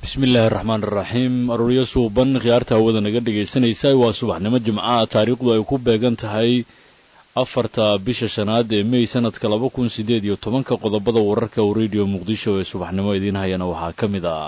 bismillaahi raxmaan iraxiim arooryo suuban khiyaarta hawada naga dhegaysanaysa waa subaxnimo jimcaha taariikhdu ay ku beegan tahay afarta bisha shanaad ee mey sanadka laba kun sideed iyo tobanka qodobada wararka uu rediyo muqdisho ee subaxnimo idiin hayana waxaa ka mid ah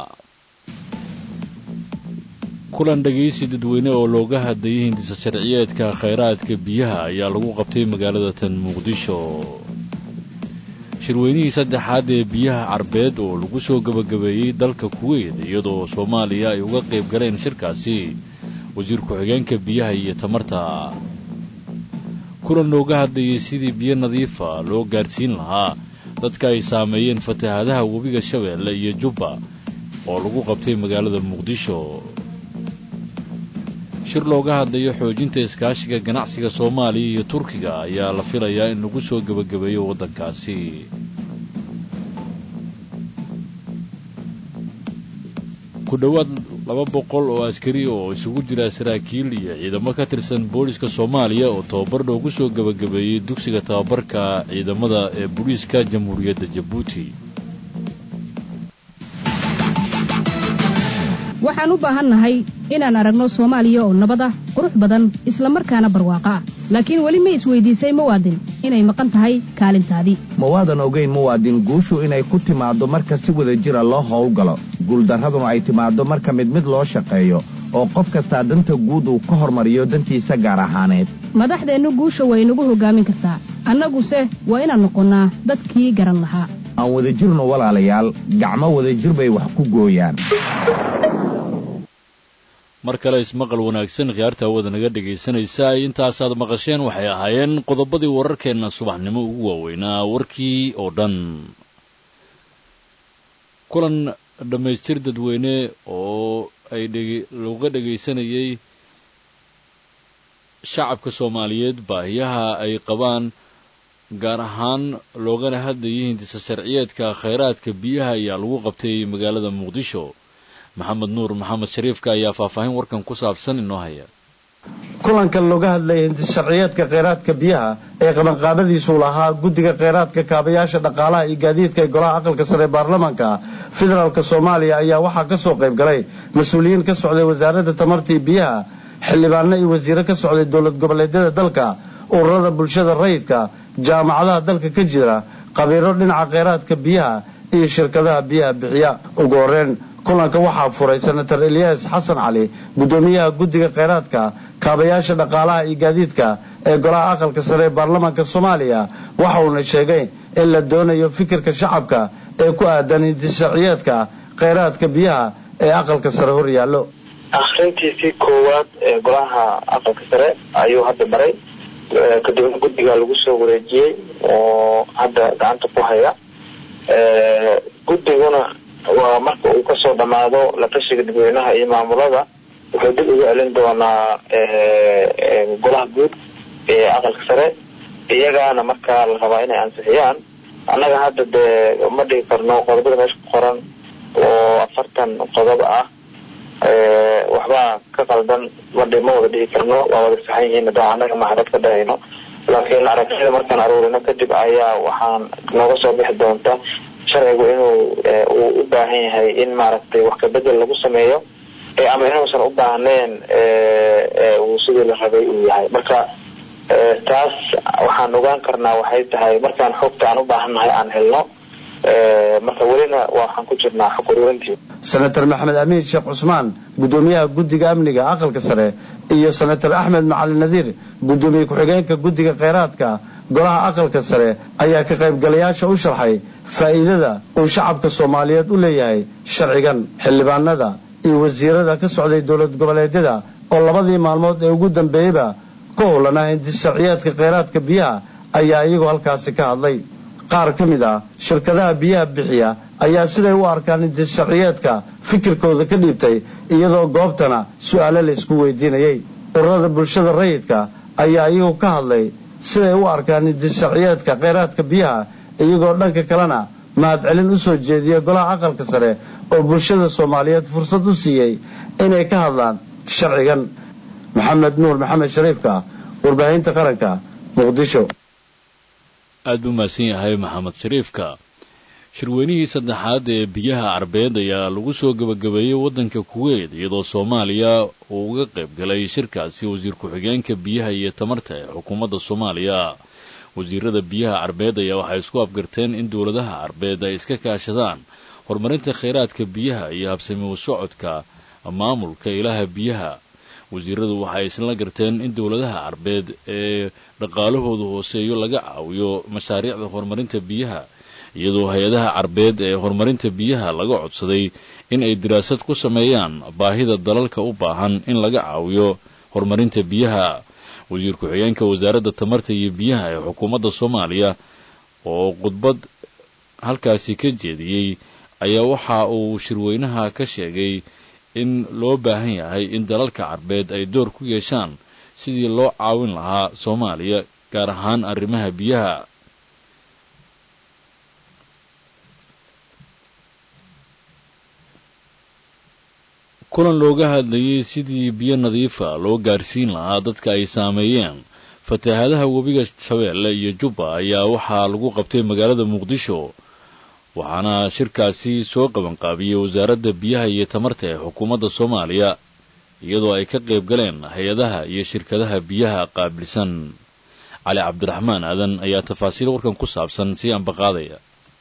kulan dhegaysi dadweyne oo looga hadlayay hindisa sharciyeedka khayraadka biyaha ayaa lagu qabtay magaalada tan muqdisho shirweynihii saddexaad ee biyaha carbeed oo lagu soo gebagabeeyey dalka kuweyt iyadoo soomaaliya ay uga qayb galeen shirkaasi wasiir ku-xigeenka biyaha iyo tamarta kulan looga hadlayay sidii biyo nadiifa loo gaadhsiin lahaa dadka ay saameeyeen fatahaadaha webiga shabeelle iyo jubba oo lagu qabtay magaalada muqdisho shir looga hadlayo xoojinta iskaashiga ganacsiga soomaaliya iyo turkiga ayaa la filayaa in lagu soo gebagabeeyo waddankaasi ku dhowaad laba boqol oo askari oo isugu jira saraakiil iyo ciidamo ka tirsan booliska soomaaliya oo tababar loogu soo gebagabeeyey dugsiga tababarka ciidamada ee booliiska jamhuuriyadda jabuuti waxaan u baahannahay inaan aragno soomaaliya oo nabad ah qurux badan isla markaana barwaaqo ah laakiin weli ma isweydiisay muwaadin inay maqan tahay kaalintaadii mawaadan ogayn muwaadin guushu inay ku timaaddo marka si wada jira loo howlgalo guuldarraduna ay timaaddo marka mid mid loo shaqeeyo oo qof kastaa danta guud uu ka hormariyo dantiisa gaar ahaaneed madaxdeennu guusha way nagu hoggaamin kartaa annaguse waa inaan noqonnaa dadkii garan lahaa aan wadajirno walaalayaal gacmo wadajir bay wax ku gooyaan mar kale ismaqal wanaagsan khiyaarta hawada naga dhegaysanaysa intaasaad maqasheen waxay ahaayeen qodobadii wararkeenna subaxnimo ugu waaweynaa warkii oo dhan kulan dhammaystir dadweyne oo ay looga dhegaysanayay shacabka soomaaliyeed baahiyaha ay qabaan gaar ahaan loogana hadlayay hindisa sharciyeedka khayraadka biyaha ayaa lagu qabtay magaalada muqdisho maxamed nuur maxamed shariifka ayaa faahfaahin warkan ku saabsan inoo haya kulankan looga hadlayay hindis sharciyeedka kheyraadka biyaha ee qabanqaabadiisu lahaa guddiga kheyraadka kaabayaasha dhaqaalaha iyo gaadiidka ee golaha aqalka sare ee baarlamaanka federaalk soomaaliya ayaa waxaa ka soo qayb galay mas-uuliyiin ka socday wasaaradda tamartii biyaha xildhibaano iyo wasiiro ka socday dowlad goboleedyada dalka ururada bulshada rayidka jaamacadaha dalka ka jira qabiiro dhinaca kheyraadka biyaha iyo shirkadaha biyaha bixiya ugu horeen kulanka waxaa furay senator eliyas xasan cali guddoomiyaha guddiga kheyraadka kaabayaasha dhaqaalaha iyo gaadiidka ee golaha aqalka sare ee baarlamaanka soomaaliya waxa uuna sheegay in la doonayo fikirka shacabka ee ku aadan hindisharciyeedka kheyraadka biyaha ee aqalka sare hor yaallo akhrintiisii koowaad ee golaha aqalka sare ayuu hadda baray kadibna guddiga lagu soo wareejiyey oo hadda gacanta ku haya guddiguna waa marka uu kasoo dhammaado la tashiga dadweynaha iyo maamulada wuxuu dib ugu celin doonaa golaha guud ee aqalka sare iyagaana markaa la rabaa inay ansixiyaan annaga hadda dee ma dhigi karno qodobada meesha ku qoran oo afartan qodob ah waxbaa ka qaldan madhi ma wada dhigi karno waa wada saxan yihiin da annaga mahadad ka dhahayno laakiin aragtida markaan aruurino kadib ayaa waxaan nooga soo bixi doonta sharcigu inuu uu u baahan yahay in maaragtay wax kabedel lagu sameeyo ama inuusan u baahneen uu sidii la rabay uu yahay marka taas waxaan ogaan karnaa waxay tahay markaan xogta aan u baahannahay aan helno marka welina waxaan ku jirnaa xog ururintii senator maxamed amiin sheekh cusmaan guddoomiyaha guddiga amniga aqalka sare iyo senator axmed macalin nadiir guddoomiye ku-xigeenka guddiga kheyraadka golaha aqalka sare ayaa ka qaybgalayaasha u sharxay faa'iidada uu shacabka soomaaliyeed u leeyahay sharcigan xildhibaanada iyo wasiirada ka socday dowlad goboleedyada oo labadii maalmood ee ugu dambeeyeyba ka howlanaa hindis sharciyeedka kheyraadka biyaha ayaa iyagoo halkaasi ka hadlay qaar ka mid ah shirkadaha biyaha bixiya ayaa siday u arkaan hindis sharciyeedka fikirkooda ka dhiibtay iyadoo goobtana su'aalo la isku weydiinayay ururada bulshada rayidka ayaa iyagu ka hadlay siday u arkaan hindis sharciyeedka kheyraadka biyaha iyagoo dhanka kalena mahadcelin u soo jeediya golaha aqalka sare oo bulshada soomaaliyeed fursad u siiyey inay ka hadlaan sharcigan maxamed nuur maxamed shariifka warbaahinta qaranka muqdisho aad buu mahadsan yahay maxamed shariifka shirweynihii saddexaad ee biyaha carbeed ayaa lagu soo gebagabeeyey waddanka kuweyt iyadoo soomaaliya uu uga qayb galay shirkaasi wasiir ku-xigeenka biyaha iyo tamarta ee xukuumadda soomaaliya wasiirada biyaha carbeed ayaa waxay isku afgarteen in dowladaha carbeed ay iska kaashadaan horumarinta kheyraadka biyaha iyo habsami u socodka maamulka ilaha biyaha wasiiradu waxay isla garteen in dowladaha carbeed ee dhaqaalahoodu hooseeyo laga caawiyo mashaariicda horumarinta biyaha iyadoo hay-adaha carbeed ee horumarinta biyaha laga codsaday in ay diraasad ku sameeyaan baahida dalalka u baahan in laga caawiyo horumarinta biyaha wasiir ku-xigeenka wasaaradda tamarta iyo biyaha ee xukuumadda soomaaliya oo khudbad halkaasi ka jeediyey ayaa waxa uu shirweynaha ka sheegay in loo baahan yahay in dalalka carbeed ay door ku yeeshaan sidii loo caawin lahaa soomaaliya gaar ahaan arrimaha biyaha kulan looga hadlayay sidii biyo nadiifa loo gaarsiin lahaa dadka ay saameeyeen fatahaadaha webiga shabeelle iyo jubba ayaa waxaa lagu qabtay magaalada muqdisho waxaana shirkaasi soo qabanqaabiyey wasaaradda biyaha iyo tamarta ee xukuumadda soomaaliya iyadoo ay ka qayb galeen hay-adaha iyo shirkadaha biyaha qaabilsan cali cabdiraxmaan aadan ayaa tafaasiil warkan ku saabsan sii ambaqaadaya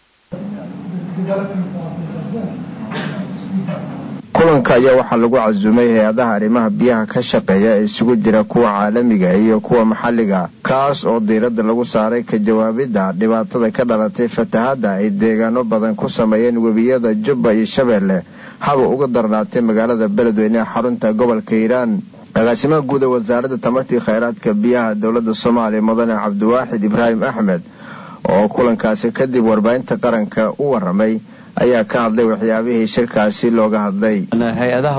kulanka ayaa waxaa lagu casuumay hay-adaha arrimaha biyaha ka shaqeeya ee isugu jira kuwa caalamiga iyo kuwa maxalliga kaas oo diiradda lagu saaray ka jawaabidda dhibaatada ka dhalatay fatahaadda ay deegaano badan ku sameeyeen webiyada jubba iyo shabeelle haba uga darnaatay magaalada beledweyne ee xarunta gobolka hiiraan agaasimaha guud ee wasaaradda tamartii kheyraadka biyaha dowladda soomaaliya mudane cabdiwaaxid ibraahim axmed oo kulankaasi kadib warbaahinta qaranka u waramay ayaa ka hadlay waxyaabihii shirkaasi looga hadlay hay-adaha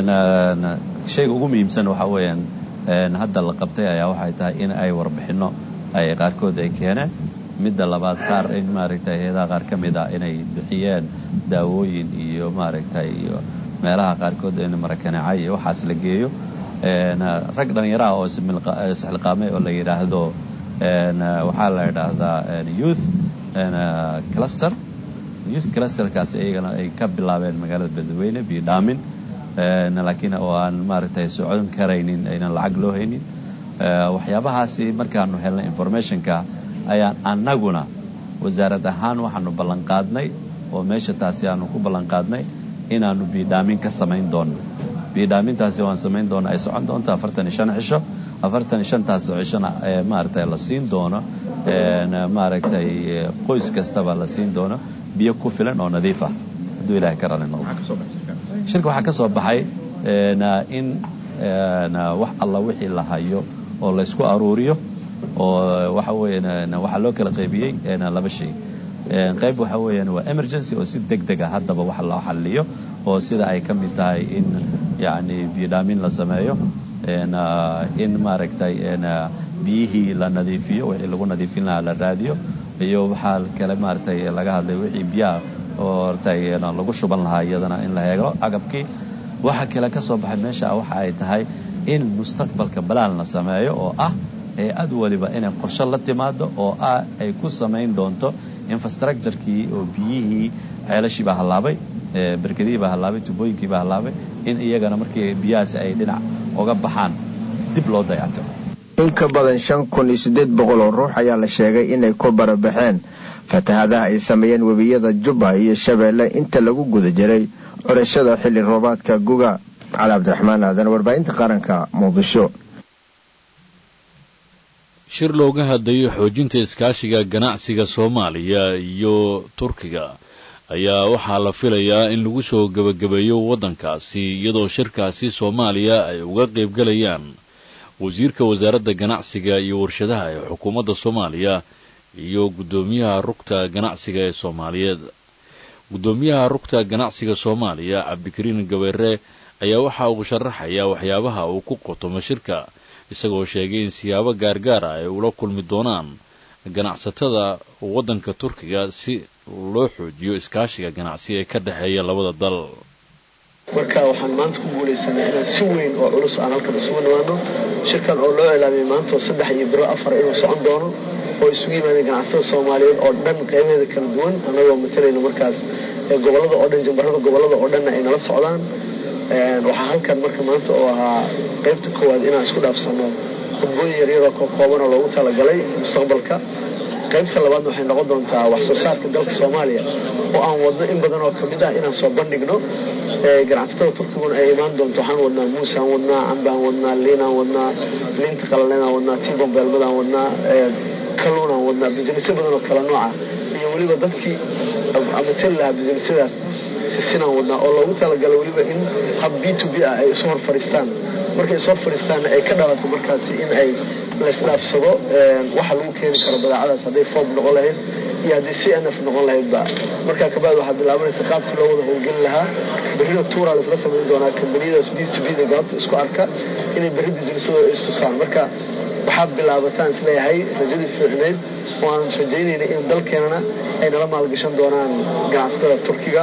shayga ugu muhiimsan waxaa weeyaan hadda la qabtay ayaa waxay tahay in ay warbixinno ay qaarkood ay keeneen midda labaad qaar in maaragtay hay-adaha qaar ka mid ah inay bixiyeen daawooyin iyo maaragtay iyo meelaha qaarkood in marakanacay iyo waxaas la geeyo rag dhallinyaraha oo isxilqaamay oo la yidhaahdo waxaa la yidhaahdaa youth cluster youth clusterkaas iyagana ay ka bilaabeen magaalada beledweyne biyo dhaamin laakiin oo aan maaragtay socon karaynin aynan lacag loo haynin waxyaabahaasi markaanu helnay informationka ayaan annaguna wasaarad ahaan waxaanu ballanqaadnay oo meesha taasi aanu ku ballanqaadnay inaanu biidhaamin ka samayn doonno biidhaamintaasi waan samayn doona ay socon doonto afartan iyo shan cisho afartan iyo shantaas cishona maaragtay la siin doono maaragtay qoys kastaba la siin doono biyo ku filan oo nadiif ah hadduu ilahay ka rali noqdo shirka waxaa ka soo baxay in wax alla wixii la hayo oo laysku aruuriyo oo waxa weeyaan waxaa loo kala qaybiyey laba shay qayb waxa weeyaan waa emergency oo si deg deg ah haddaba wax loo xalliyo oo sida ay ka mid tahay in yacni biyodhaamin la sameeyo in maaragtay biyihii la nadiifiyo wixii lagu nadiifin lahaa la raadiyo iyo waxaa kale maaragtay laga hadlay wixii biyaha oo hortay lagu shuban lahaa iyadana in la heego agabkii waxa kale ka soo baxay meesha waxa ay tahay in mustaqbalka balaan la sameeyo oo ah hay-ad waliba inay qorshe la timaado oo ah ay ku samayn doonto infrastructurekii oo biyihii ceelashii baa hallaabay berkadihii baa hallaabay tubooyinkii baa hallaabay in iyagana markii biyahaasi ay dhinac uga baxaan dib loo dayacto in ka badan shan kun iyo siddeed boqol oo ruux ayaa la sheegay inay ku barabaxeen fatahaadaha ay sameeyeen webiyada jubba iyo shabeelle inta lagu guda jiray curashada xilli roobaadka guga cali cabdiraxmaan aadan warbaahinta qaranka muqdisho shir looga hadlayay xoojinta iskaashiga ganacsiga soomaaliya iyo turkiga ayaa waxaa la filayaa in lagu soo gebagabeeyo waddankaasi iyadoo shirkaasi soomaaliya ay uga qaybgalayaan wasiirka wasaaradda ganacsiga iyo warshadaha ee xukuumadda soomaaliya iyo guddoomiyaha rugta ganacsiga ee soomaaliyeed guddoomiyaha rugta ganacsiga soomaaliya cabdikariin gabeere ayaa waxa uu sharaxayaa waxyaabaha uu ku qotomo shirka isagoo sheegay in siyaabo gaargaara ay ula kulmi doonaan ganacsatada waddanka turkiga si loo xoojiyo iskaashiga ganacsi ee ka dhexeeya labada dal marka waxaan maanta ku guulaysanay inaan si weyn oo culus aan halkan isugu nimaano shirkan oo loo ilaamiyay maanta oo saddex iyo biro afar inuu socon doono oo isugu yimaadeen ganacsatada soomaaliyeed oo dhan qeybaheeda kala duwan annagoo matalayna markaas gobollada oo dhan jambarada gobollada oo dhanna ay nala socdaan waxaa halkan marka maanta oo ahaa qaybta koowaad inaan isku dhaafsano khudbooyin yaryaroo kookooban oo loogu talagalay mustaqbalka qaybta labaadna waxay noqon doontaa wax soo saarka dalka soomaaliya oo aan wadno in badan oo kamid ah inaan soo bandhigno ganacsatada turkiguna ay imaan doonto waxaan wadnaa muusaan wadnaa cambaan wadnaa liinaan wadnaa liinta qalalenaan wadnaa timbombeelmadaan wadnaa kaluunaan wadnaa businessyo badan oo kala nooca iyo weliba dadkii amatali lahaa businessyadaas sisinaan wadnaa oo loogu talagalay weliba in hab b to b ah ay isu hor fadhiistaan markay isu hor fadhiistaanna ay ka dhalato markaasi in ay laysdhaafsado waxa lagu keeni karo badeecadaas hadday foob noqon lahayd iyo haddii c n f noqon lahaydba markaa kabacdi waxaa bilaabanaysa qaabkii loo wada howlgeli lahaa berrida tuuraa laisla samayn doonaa kambaniyadaas b to b da galabta isku arka inay berri businessadooda istusaan marka waxaa bilaabataan isleeyahay rajadii fiicnayd oo aan rajaynayna in dalkeenana ay nala maalgashan doonaan ganacsatada turkiga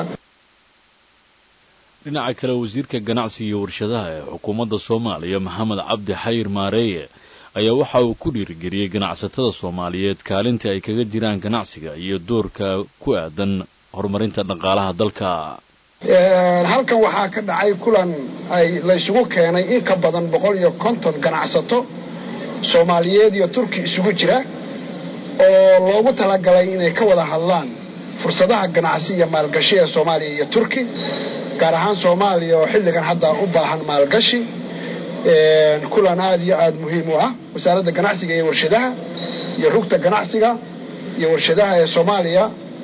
dhinaca kale wasiirka ganacsiga iyo warshadaha ee xukuumadda soomaaliya maxamed cabdi xayir maareeye ayaa waxa uu ku dhiirigeliyey ganacsatada soomaaliyeed kaalinta ay kaga jiraan ganacsiga iyo doorka ku aadan horumarinta dhaqaalaha dalka halkan waxaa ka dhacay kulan ay laysugu keenay in ka badan boqol iyo konton ganacsato soomaaliyeed iyo turki isugu jira oo loogu talagalay inay ka wada hadlaan fursadaha ganacsi iyo maalgashi ee soomaaliya iyo turki gaar ahaan soomaaliya oo xilligan hadda u baahan maalgashi kulan aada iyo aada muhiim u ah wasaaradda ganacsiga iyo warshadaha iyo rugta ganacsiga iyo warshadaha ee soomaaliya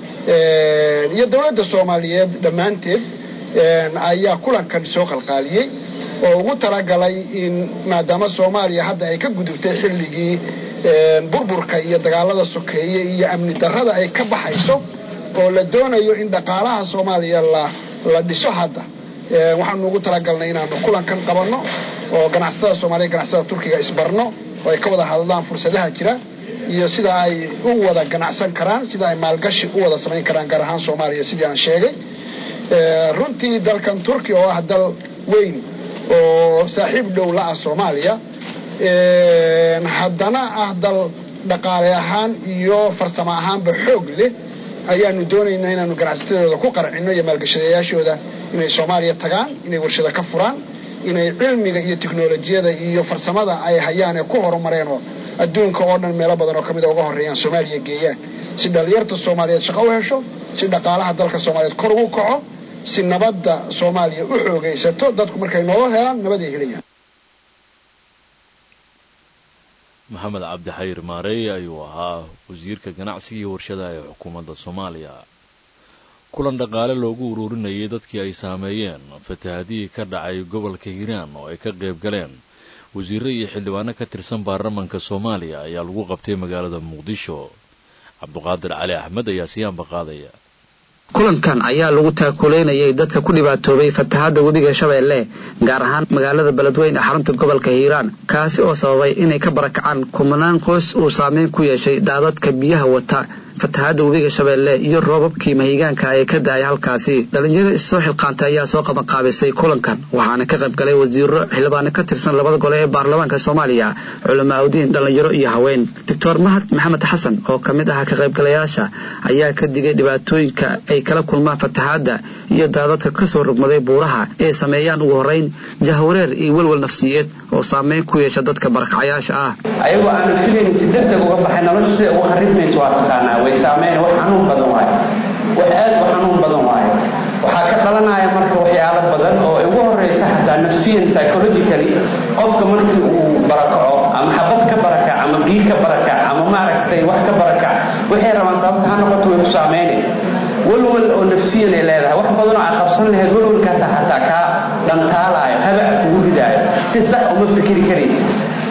iyo dowladda soomaaliyeed dhammaanteed ayaa kulankan soo qalqaaliyey oo ugu talagalay in maadaama soomaaliya hadda ay ka gudubtay xilligii burburka iyo dagaalada sokeeye iyo amni darrada ay ka baxayso oo la doonayo in dhaqaalaha soomaaliya la la dhiso hadda waxaanu ugu talagalnay inaanu kulankan qabanno oo ganacsatada soomaaliya ganacsatada turkiga isbarno oo ay ka wada hadlaan fursadaha jira iyo sida ay u wada ganacsan karaan sida ay maalgashi u wada samayn karaan gaar ahaan soomaaliya sidii aan sheegay runtii dalkan turkiya oo ah dal weyn oo saaxiib dhow la ah soomaaliya haddana ah dal dhaqaale ahaan iyo farsamo ahaanba xoog leh ayaanu doonaynaa inaanu ganacsatadooda ku qarcinno iyo maalgashadayaashooda inay soomaaliya tagaan inay warshada ka furaan inay cilmiga iyo tiknolojiyada iyo farsamada ay hayaan ee ku horumareen oo adduunka oo dhan meelo badan oo ka mida uga horreeyaan soomaaliya geeyaan si dhallinyarta soomaaliyeed shaqo u hesho si dhaqaalaha dalka soomaaliyeed kor ugu kaco si nabadda soomaaliya u xoogaysato dadku markay nolol helaan nabad ay helayaan maxamed cabdi xayir maareeye ayuu ahaa wasiirka ganacsiga iyo warshadaha ee xukuumadda soomaaliya kulan dhaqaale loogu ururinayay dadkii ay saameeyeen fatahadihii ka dhacay gobolka hiiraan oo ay ka qayb galeen wasiirro iyo xildhibaano ka tirsan baarlamanka soomaaliya ayaa lagu qabtay magaalada muqdisho cabduqaadir cali axmed ayaa siyaanba qaadaya kulankan ayaa lagu taakuleynayay dadka ku dhibaatoobay fatahaadda webiga shabeelle gaar ahaan magaalada beledweyne ee xarunta gobolka hiiraan kaasi oo sababay inay ka barakacaan kumanaan qoys uu saameyn ku yeeshay daadadka biyaha wata fatahaadda webiga shabeelle iyo roobabkii mahigaanka ee ka da-ay halkaasi dhalinyaro issoo xilqaantay ayaa soo qabanqaabisay kulankan waxaana ka qayb galay wasiiro xildhibaano ka tirsan labada gole ee baarlamaanka soomaaliya culamaauddiin dhalinyaro iyo haween doctor mahad maxamed xasan oo ka mid ah ka qaybgalayaasha ayaa ka digay dhibaatooyinka ay kala kulmaan fatahaadda iyo daadadka kasoo rogmaday buuraha ee sameeyaan ugu horrayn jahwareer iyo welwel nafsiyeed oo saameyn ku yeesha dadka barakacyaasha ah ayagoo aanu filaynin si degdeg uga baxay nolosha sida uga kharibmayso waa taqaanaa way saameyn wax xanuun badan waayo wax aad u xanuun badan waayo waxaa ka dhalanaya marka waxyaalo badan oo ugu horraysa xataa nafsiyan psychologically qofka markii uu barakaco ama xabad ka barakac ama biyo ka barakac ama maaragtay wax ka barakac waxay rabaan sababta ha noqoto way ku saameynay walwal oo nafsiyan ay leedahay wax badan oo aa qabsan lahayd walwalkaasa xataa kaa dhantaalaayo habac kugu ridaayo si sax uma fikiri karaysa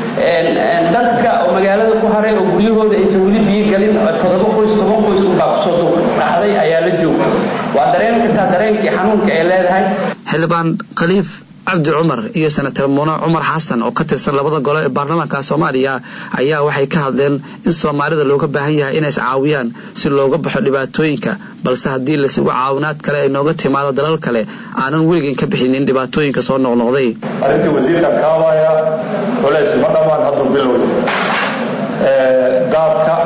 dadka oo magaalada ku haray oo guryahooda aysan weli biyo galin toddoba qoys toban qoys unbaa kusoo duqraacday ayaa la joogto waa dareen kartaa dareenkii xanuunka ay leedahay xildhibaan khaliif cabdi cumar iyo senatar muune cumar xasan oo ka tirsan labada gole ee baarlamaanka soomaaliya ayaa waxay ka hadleen in soomaalida looga baahan yahay inay iscaawiyaan si looga baxo dhibaatooyinka balse haddii lasigu caawinaad kale ay nooga timaado dalal kale aanan weligan ka bixinin dhibaatooyinka soo noqnoqday arrintii wasiirkan kaabaya culays ma dhammaan hadduu biloway daadka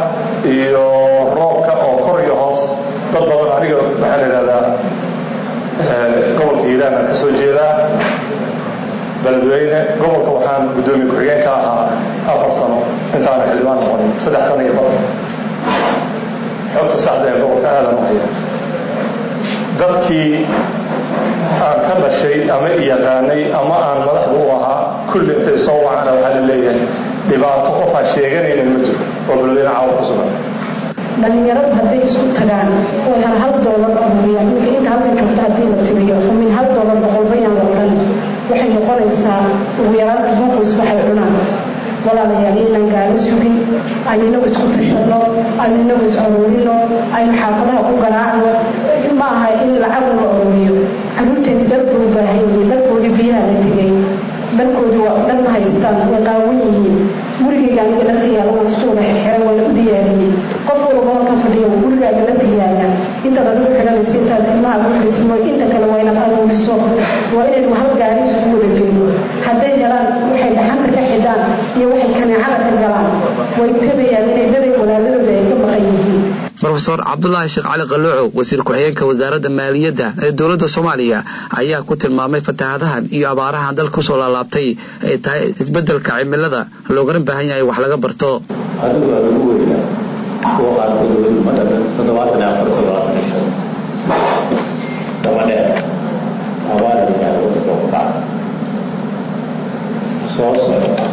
iyo roobka oo kor iyo hoos dad badan aniga waxaa la yidhahdaa gobolka hiiraan aan ka soo jeedaa beledweyne gobolka waxaan guddoomiye ku-xigeen ka ahaa afar sano intaana xildhibaan noqonin saddex sano iyo badan xogta saxda ee gobolka aadan u haya dadkii aan ka dhashay ama yaqaanay ama aan madaxda u ahaa kulli intay soo wacana waxaa la leeyahay dhibaato qof aan sheeganaynin ma jiro oo beledweyne caawa ku sugan dhallinyaradu hadday isku tagaan oo hal hal doolar ururiyaan ninka inta halkan joogta haddii la tiriyo oo min hal doolar boqolbayaan la odhan waxay noqonaysaa ugu yaraanta boqoys waxay cunaan walaalayaal inaan gaalo sugin aynu inagu isku tashanno aynu inagu is aruurino aynu xaafadaha ku garaacno ma aha in lacag la aruuriyo caruurteeni darbuu u baahan yihiin darkoodii biyaha la tegay dharkoodii waa dhar ma haystaan way qaawan yihiin gurigayga aniga dharka yaala waan isku wada xirxiran waan u diyaariyey qof walba halkan fadhiya gurigaaga dharka yaala intaad adigu xidhanaysa intaad ilmaha ku xidhaysa mooy inta kale waa inaad aruuriso waa inaynu hal gaari isugu wada geyno hadday galaan waxay dhaxanta ka xidhaan iyo waxay kaneecada ka galaan way tabayaan inay daday walaaladooda ay ka maqan yihiin rofeor cabdulaahi sheekh cali qalooco wasiir ku-xigeenka wasaaradda maaliyadda ee dowladda soomaaliya ayaa ku tilmaamay fatahaadahan iyo abaarahan dalka kusoo laalaabtay ay tahay isbeddelka cimilada loogana baahan yahay wax laga barto adigu waa lagu weynaa kuwa qaarkood weli ma dhalan toddobaatan iyo afar toddobaatan iyo shan daba dheer abaar ilaahay waddanka ku dhaca soo socda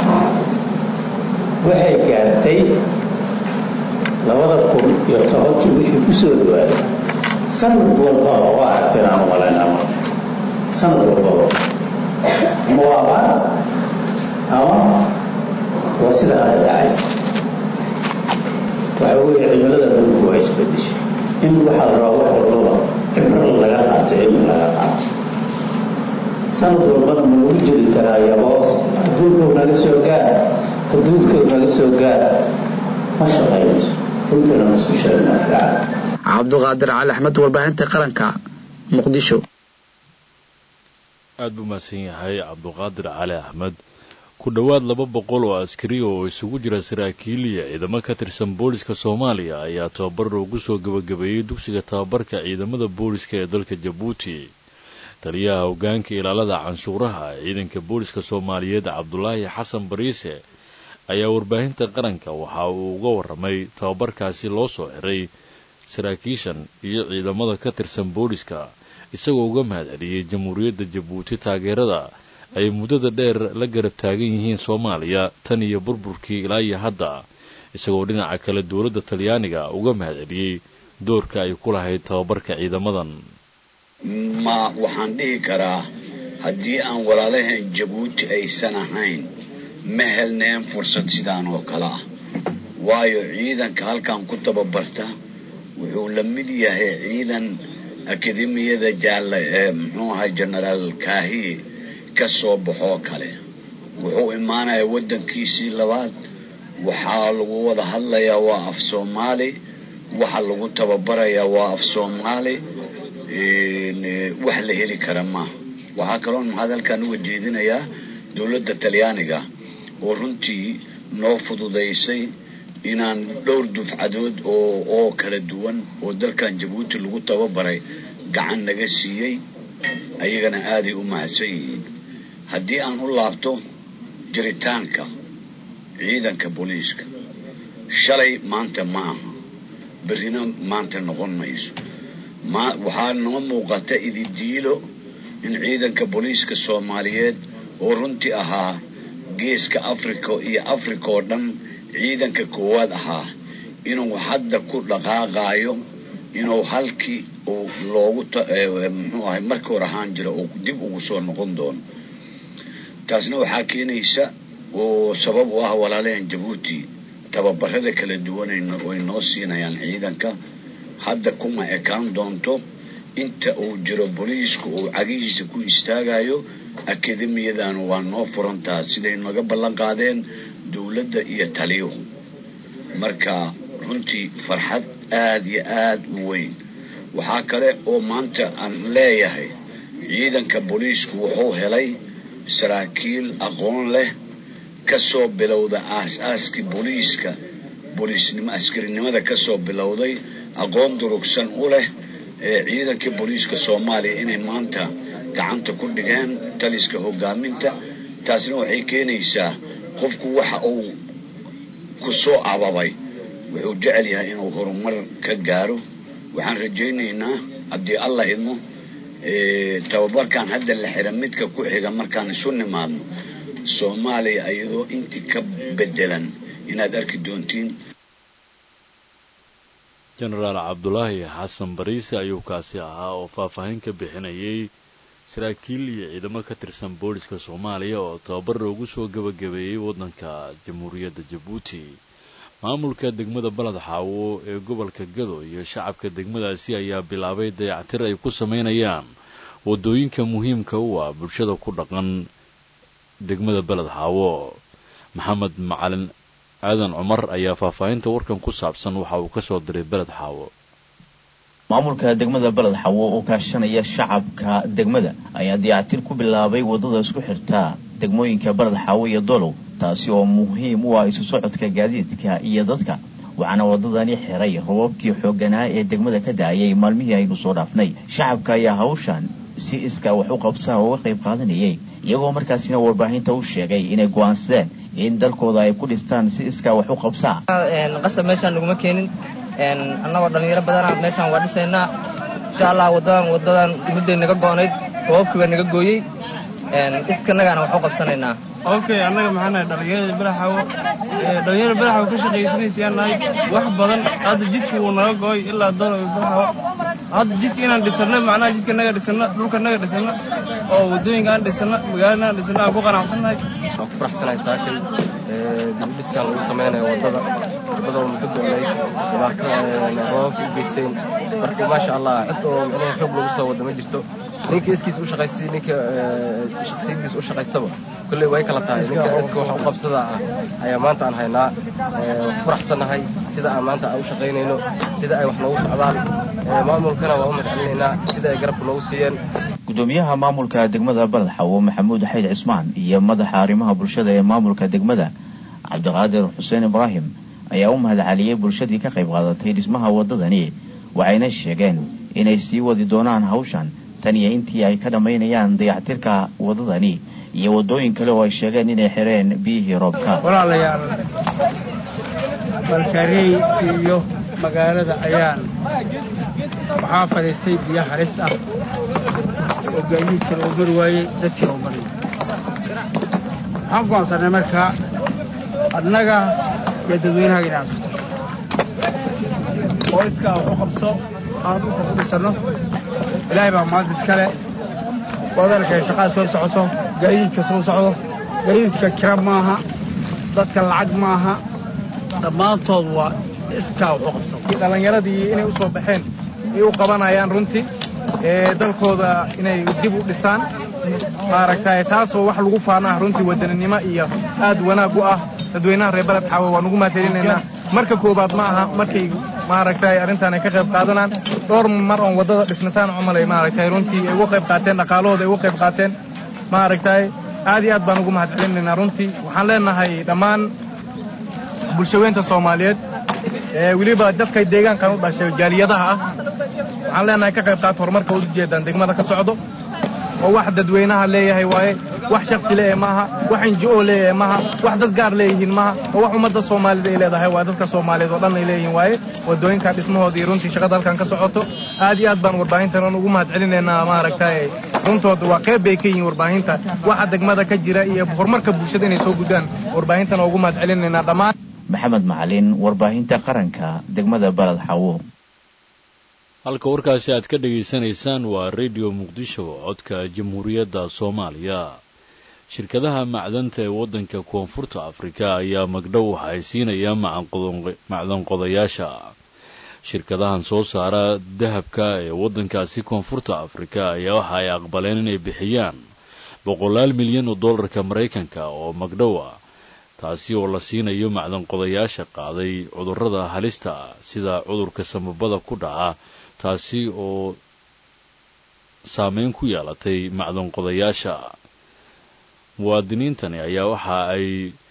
waxay gaartay labada kun iyo tobankii wixii ku soo dhawaaday sanad walbaba waa aragteen aan umalaynama sanad walbaba ama waa abaar ama waa sida hadda dhacaysa waxa weeye cimilada adduunku waa isbedeshay in waxaa la rabaa wax walbaba cibro laga qaato cilmi laga qaato sanad walbana ma lagu jiri karaa yaboos adduunkow naga soo gaar adduunkow naga soo gaar ma shaqaynayso runtana mas-uushaana fiican cabduqaadir cali axmed warbaahinta qaranka muqdisho aad buu mahadsan yahay cabduqaadir cali axmed ku dhowaad laba boqol oo askari oo isugu jira saraakiil iyo ciidamo ka tirsan booliska soomaaliya ayaa tababar loogu soo gabagabeeyey dugsiga tababarka ciidamada booliska ee dalka jabuuti taliyaha hoggaanka ilaalada canshuuraha ciidanka booliska soomaaliyeed cabdulaahi xasan bariise ayaa warbaahinta qaranka waxa uu uga warramay tababarkaasi loo soo xiray saraakiishan iyo ciidamada ka tirsan booliska isagoo uga mahadceliyey jamhuuriyadda jabuuti taageerada ay muddada dheer la garab taagan yihiin soomaaliya tan iyo burburkii ilaa iyo hadda isagoo dhinaca kale dowladda talyaaniga uga mahadceliyey doorka ay ku lahayd tababarka ciidamadan ma waxaan dhihi karaa haddii aan walaalahayn jabuuti aysan ahayn ma helneen fursad sidaan oo kale ah waayo ciidanka halkan ku tababarta wuxuu la mid yahay ciidan akademiyada jaalla ee muxuu ahaa genaraal kaahiye ka soo baxoo kale wuxuu imaanaya waddankiisii labaad waxaa lagu wada hadlayaa waa af soomaali waxa lagu tababarayaa waa af soomaali wax la heli kara maaha waxaa kaloon hadalkan uga jeedinayaa dowladda talyaaniga oo runtii noo fududaysay inaan dhowr dufcadood oo oo kala duwan oo dalkan jabuuti lagu tababaray gacan naga siiyey ayagana aaday u mahadsan yihiin haddii aan u laabto jiritaanka ciidanka booliiska shalay maanta ma aha berrina maanta noqon mayso ma waxaa noo muuqata ididiilo in ciidanka booliiska soomaaliyeed oo runtii ahaa geeska africa iyo africa oo dhan ciidanka koowaad ahaa inuu hadda ku dhaqaaqaayo inuu halkii uu loogu muxuu ahay markii hor ahaan jira uu dib ugu soo noqon doono taasna waxaa keenaysa oo sabab u ah walaalahan jabuuti tababarada kala duwan ay noo siinayaan ciidanka hadda kuma ekaan doonto inta uu jiro booliisku uu cagihiisa ku istaagayo akademiyadana waa noo furantaa siday naga ballan qaadeen dowladda iyo taliyuhu marka runtii farxad aad iyo aad u weyn waxaa kale oo maanta aan leeyahay ciidanka booliisku wuxuu helay saraakiil aqoon leh ka soo bilowda aas-aaskii booliiska booliisnimo askarinimada kasoo bilowday aqoon durugsan u leh ciidankii booliiska soomaaliya inay maanta gacanta ku dhigeen taliska hogaaminta taasna waxay keenaysaa qofku waxa uu ku soo ababay wuxuu jecel yahay inuu horumar ka gaaro waxaan rajaynaynaa haddii allah idmo tababarkan hadda la xira midka ku xiga markaan isu nimaadno soomaaliya iyadoo intii ka bedelan inaad arki doontiin jenaraal cabdulaahi xasan bariise ayuu kaasi ahaa oo faahfaahin ka bixinayay saraakiil iyo ciidamo ka tirsan booliska soomaaliya oo tababar loogu soo gebagabeeyey waddanka jamhuuriyadda jabuuti maamulka degmada baled xaawo ee gobolka gado iyo shacabka degmadaasi ayaa bilaabay dayactir ay ku samaynayaan waddooyinka muhiimka u ah bulshada ku dhaqan degmada beled xaawo maxamed macalin aadan cumar ayaa faahfaahinta warkan ku saabsan waxa uu ka soo diray beled xaawo maamulka degmada beled xawo oo kaashanaya shacabka degmada ayaa dayactir ku bilaabay waddada isku xirta degmooyinka beled xaawo iyo dolow taasi oo muhiim u ah isu socodka gaadiidka iyo dadka waxaana waddadani xiray robabkii xoogganaa ee degmada ka da-ayay maalmihii aynu soo dhaafnay shacabka ayaa hawshan si iskaa wax u qabsaha uga qayb qaadanayay iyagoo markaasina warbaahinta u sheegay inay go'aansadeen in dalkooda ay ku dhistaan si iskaa wax u qabsaa qasab meeshaan naguma keenin annagoo dhallinyaro badana meeshaan waa dhisaynaa insha allah wadadan wadadan mudday naga go'nayd roobabkii baa naga gooyey iskanagaana wax u qabsanaynaa okay annaga maxaa nahay dhallinyarada baraxawo dhallinyarada baraxawo ka shaqaysanaysayaa nahay wax badan hadda jidka wuu naga go'ay ilaa dolo baraxawo hadda jidka inaan dhisano macnaha jidka naga dhisano dhulka naga dhisano oo waddooyinka aan dhisano magaalada aan dhisano aan ku qanacsannahay waan ku faraxsanahay saakin dibudhiskan lagu samaynayo waddada waddada oo muddo go'nayd dhibaatada roobabka u geysteen marka maasha allah cid oo micnaha xoog lagu soo wada ma jirto ninka iskiis u shaqaystay ninka shakhsiyadiis u shaqaystaba kolley way kala tahay ninka iska wax u qabsada ah ayaa maanta aan haynaa waan ku faraxsannahay sida aan maanta aan u shaqaynayno sida ay wax noogu socdaan maamulkana waa u mahadcelinaynaa sida ay garabka noogu siiyeen gudoomiyaha maamulka degmada baled xawo maxamuud xayd cismaan iyo madaxa arrimaha bulshada ee maamulka degmada cabdiqaadir xuseen ibraahim ayaa u mahadceliyey bulshadii ka qayb qaadatay dhismaha waddadani waxayna sheegeen inay sii wadi doonaan hawshan tan iyo intii ay ka dhammaynayaan dayactirka waddadani iyo waddooyin kale oo ay sheegeen inay xireen biyihii roobka walaalayaal balkareey iyo magaalada ayaan waxaa fadhiistay biyo halis ah oo gaadiidka loo mari waayey dadkii loo maray waxaan go'aansanay markaa adnaga iyo dadweynahaga inaan isu tasho oo iskaa wax u qabso aan dhulka ku dhisanno ilaahay baa maanta iskale wadalkay shaqada soo socoto gaadiidka soo socdo gaadiidka kira maaha dadka lacag maaha dhammaantood waa iskaa wax u qabso dhallinyaradii inay u soo baxeen ay u qabanayaan runtii ee dalkooda inay dib u dhisaan maaragtay taasoo wax lagu faanaa runtii wadaninimo iyo aad wanaag u ah dadweynaha reer baled xaawe waan ugu mahadcelinaynaa marka koobaad ma aha markay maaragtay arrintan ay ka qayb qaadanaan dhowr mar oon waddada dhisnasaan cumalay maaragtay runtii ay uga qayb qaateen dhaqaalahooda ay uga qayb qaateen maaragtay aad iyo aad baan ugu mahadcelinaynaa runtii waxaan leenahay dhammaan bulshaweynta soomaaliyeed ee weliba dadka deegaankan u dhashay jaaliyadaha ah waxaan leenahay ka qayb qaata horumarka u jeedaan degmada ka socdo oo wax dadweynaha leeyahay waaye wax shaksi leeyahay maaha wax inji-o leeyahay maaha wax dad gaar leeyihiin maaha oo wax ummadda soomaalida ay leedahay waa dadka soomaaliyeed oo dhan ay leeyihiin waaye waddooyinka dhismahooda iyo runtii shaqada halkan ka socoto aad iyo aad baan warbaahintan ugu mahadcelinaynaa maaragtay runtooda waa qayb bay ka yihiin warbaahinta waxa degmada ka jira iyo horumarka bulshada inay soo gudaan warbaahintan ugu mahadcelinaynaa dhammaan maxamed macalin warbaahinta qaranka degmada baled xawo halka warkaasi aad ka dhegaysanaysaan waa radio muqdisho codka jamhuuriyadda soomaaliya shirkadaha macdanta ee waddanka koonfurta afrika ayaa magdhow waxa ay siinayaan macdanqodayaasha shirkadahan soo saara dahabka ee waddankaasi koonfurta afrika ayaa waxa ay aqbaleen inay bixiyaan boqolaal milyan oo dollarka maraykanka oo magdhow ah taasi oo la siinayo macdanqodayaasha qaaday cudurrada halista ah sida cudurka samabada ku dhaca taasi oo saameyn ku yeelatay macdanqodayaasha muwaadiniintani ayaa waxa ay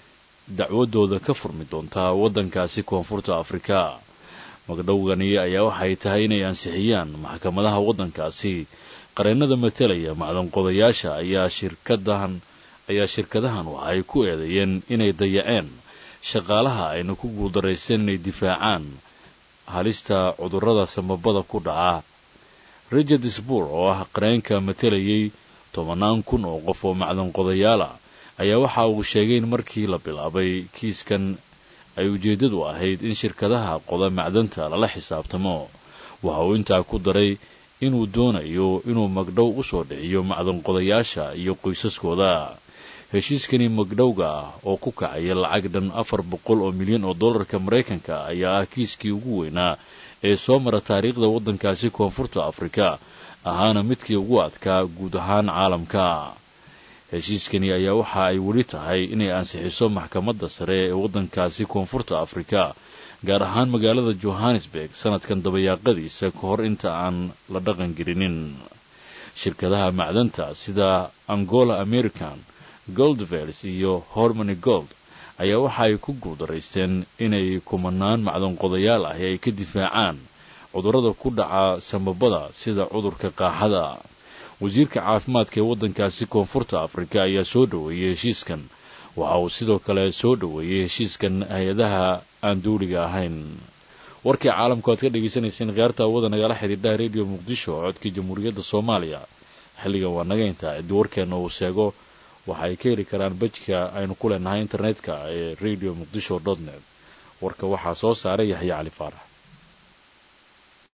dacwadooda ka furmi doontaa waddankaasi koonfurta afrika magdhowgani ayaa waxay tahay inay ansixiyaan maxkamadaha waddankaasi qareennada matalaya macdanqodayaasha ayaa shirkadahan ayaa shirkadahan waxay ku eedeeyeen inay dayaceen shaqaalaha ayna ku guuldarrayseen inay difaacaan halista cudurrada samabada ku dhaca richard sbour oo ah qareenka matalayay tobannaan kun oo qof oo macdanqodayaala ayaa waxa uu sheegay in markii la bilaabay kiiskan ay ujeeddadu ahayd in shirkadaha qoda macdanta lala xisaabtamo waxa uu intaa ku daray inuu doonayo inuu magdhow u soo dhiciyo macdanqodayaasha iyo qoysaskooda heshiiskani magdhowga ah oo ku kacaya lacag dhan afar boqol oo milyan oo dollarka maraykanka ayaa ah kiiskii ugu weynaa ee soo mara taariikhda waddankaasi koonfurta afrika ahaana midkii ugu adkaa guud ahaan caalamka heshiiskani ayaa waxa ay weli tahay inay ansixiso maxkamadda sare ee waddankaasi koonfurta afrika gaar ahaan magaalada johannesburg sanadkan dabayaaqadiisa ka hor inta aan la dhaqan gelinin shirkadaha macdanta sida angola american goldvels iyo hormony gold ayaa waxa ay ku guuldaraysteen inay kumanaan macdanqodayaal ahi ay ka difaacaan cudurrada ku dhaca samabada sida cudurka qaaxada wasiirka caafimaadka ee waddankaasi koonfurta afrika ayaa soo dhoweeyey heshiiskan waxa uu sidoo kale soo dhoweeyey heshiiskan hay-adaha aan duuliga ahayn warkii caalamku aad ka dhagaysanayseen khiyaarta awada nagala xidhiidhaha rediyo muqdisho codkii jamhuuriyadda soomaaliya xilligan waa naga intaa ciddi warkeenna uu sheego waxa ay ka heli karaan bejka aynu ku leenahay internetka ee radio muqdisho dot net warka waxaa soo saaray yaxya cali faarax